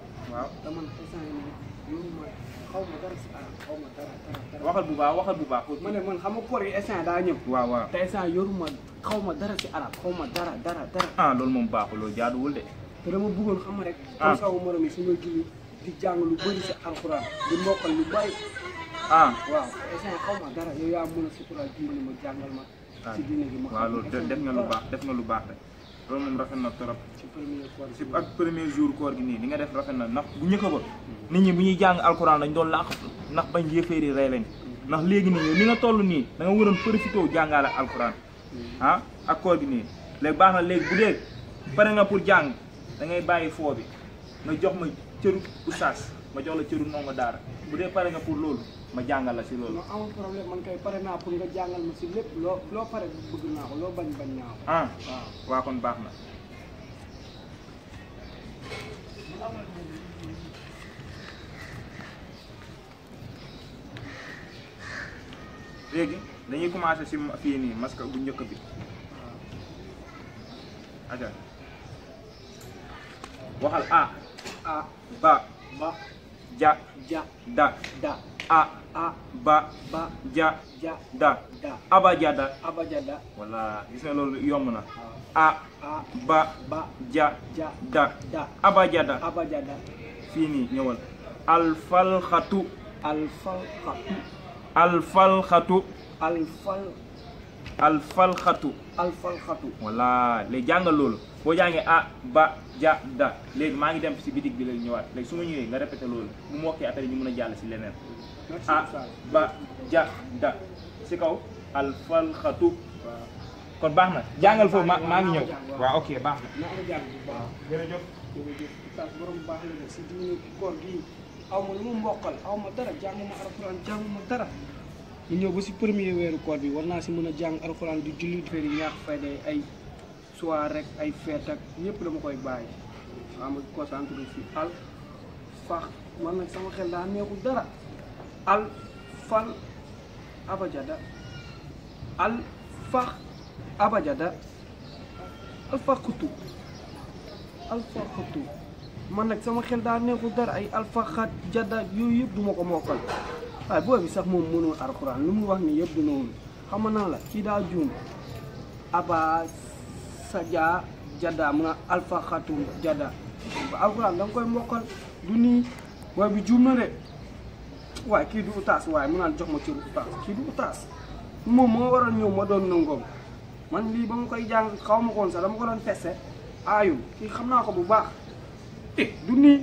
waaw te man instant yii nii yoruma xaw ma dara si arab xaw ma dara dara dara. waxal bu baax waxal bu baax ma ne man xam nga koor yi instant daa ñëw. waaw waaw te instant yoruma xaw ma dara si arab xaw ma dara dara dara. ah loolu moom baaxul loolu jaaduwul de te dama bëggoon xam rek. Ah. comme sama morom yi su ma julli di jàng lu bëri si alxuraan di mokkal lu bëri. ah waaw instant xaw ma dara yow yaa mën a suturaal dimbali ma jàngal ma. si diine gi ma xam waaw loolu de- def nga lu baax def nga lu baax de loolu moom rafet na trop ci premier koor si ak premier jour koor gi nii li nga def rafet na ndax bu njëkk ba nit ñi bu ñuy jàng alxuraan dañ doon làqatu ndax bañ yéeféeri rey lañ ndax léegi nii yow li nga toll nii da nga waroon profité jàngaale alxuraan ah ak koor gi nii léegi baax na léegi bu dee pare nga pour jàng da ngay bàyyi foo bi nga jox ma cëru oustaz ma jox la cëru ndongo daara bu dee pare nga pour loolu ma jàngal la si loolu non amul problème man kay pare naa pour nga jàngal ma si lépp loo loo pare bëgg naa ko loo bañ bañ naa ko ah waaw waa kon baax na léegi dañuy commencé si fii nii masque bu njëkk bi aja waxal a a ba ba ja ja da da a a ba ba ja ja da da abajada abajada wala gis nga loolu yomb na waaw a a ba ba ja ja da da abajada abajada fii nii ñëwal alfalxatu alfalxatu alfalxatu alfal alfalxatu alfalxatu voilà léegi jàngal loolu boo jàngee a ba ja da léegi maa ngi dem si bitig bi léegi ñëwaat léegi su ma ñëwee nga répété loolu bu mu wokkee après ñu mën a jàll si leneen merci a Oustaz ba ja da si kaw alfalxatu waaw kon baax na jàngal foofu ma maa ngi ñëw waaw ok baax na na nga jàng bu baax jërëjëf jërëjëf Oustaz borom baax la de si diine koor gi aw ma lu mu mbokkal aw ma dara jàng ma alxuraan jàng ma dara ñu ñëw ba si premier weeru koor bi war naa si mën a jàng alxuraan di julli feri ñaax fayda ay soir rek ay feet ak yëpp dama koy bàyyi waaw ma concentré si al fax man nag sama xel daa neexul dara al fal abajada al fax abajada al faxutu al faxutu man nag sama xel daa neexul dara ay alfaxat jadda yooyu yëpp duma ko mokkal waaye booy bi sax moom mënul alxuraan lu mu wax ni yëpp du noonu xam nga nan la kii daa juum aba sadia jadda mu na alfaxatu jadda ba alxuraan da nga koy mokkal du nii booy bi juum na de waaye kii du utaas waaye mu naan jox ma cëru utaas kii du utaas moom moo waral ñëw ma doon nangoom man lii ba ma koy jàng xaw ma ko woon sax dama ko doon teste aayu kii xam naa ko bu baax eh du nii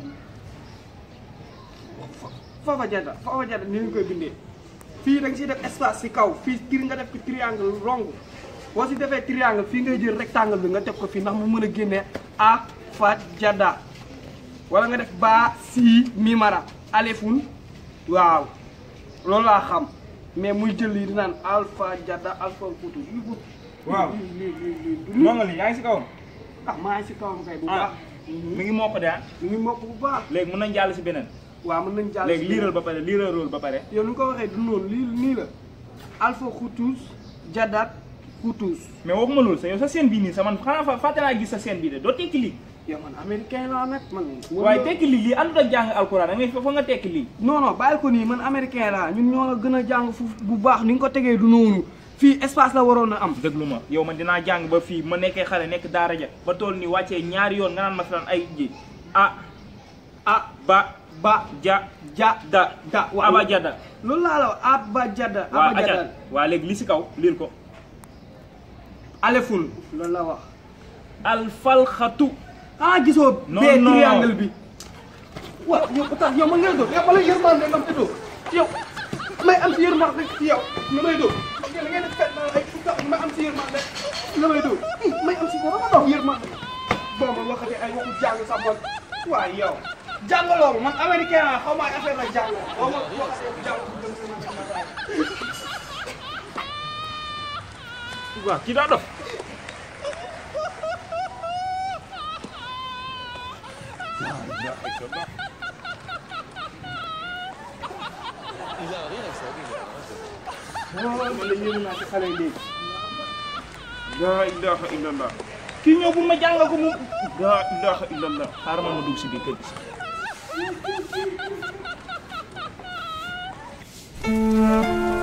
fafa jada fafa jada ni ñu koy bindee fii da nga siy def espace si kaw fii tir nga def ko triangle rong boo si defee triangle fii ngay jël rectangle bi nga teg ko fii ndax mu mën a génnee a fa jada wala nga def ba si mimara alefun waaw loolu laa xam mais muy jël lii di naan alpha jada alpha futu lii bu Waaw. lii lii lii lii du nii. ndongo li yaa ngi si kawam ah maa ngi si kawam kay bu ah baax mi ngi mokk de ah mi ngi mokk bu baax léegi mën nañ jàll si beneen waaw mën nañ jàll léegi si liiral ba pare liiral rool ba pare yow ni nga ko waxee du noonu lii nii la alpha xutus jadat xutus mais waxuma loolu sa yow sa scène bii nii sa man xanaa fa fàtte naa gis sa scène bii de doo tekki lii yow man américain laa nag man waaye tekki lii lii àndut ak jàng alxuraan da ngay fa nga tekki lii non non bàyyil ko nii man américain laa ñun ñoo la gën a jàng fu bu baax ni nga ko tegee du noonu fii espace la waroon a am déglu ma yow man dinaa jàng ba fii ma nekkee xale nekk daara ja ba toll ni wàccee ñaari yoon nga naan ma filaan ay ji a ah ba ba ja ja da da waaw aba jada loolu laa la wax abba jada waa abba jada aca waa léegi li si kaw liir ko alefun loolu la wax alfalxatu ah gisoo Non, bee non. triangle bi waaw yow tax yow ma ngay dóor yow ma lay yërmande nga fi dóor yow may am si yërmande ci yow nga may dóor yéen ngeen di fet ay tax may am si yërmande nga may dóor may am si dara ma dox yërmande boo ma waxatee ay waxu jàng sax man waaye yow jàngaloo ma man américain la xaw ma ay affaire la jàng boo ma waxatee jàng dem sama jàngataay waaw kii daa dof man la yéemu naa ci xale yi léegi laa ilaha illallah kii ñëw bu ma jàngal ko mu laa ilaha illallah xaaral ma ma dugg si biir kër gi Thank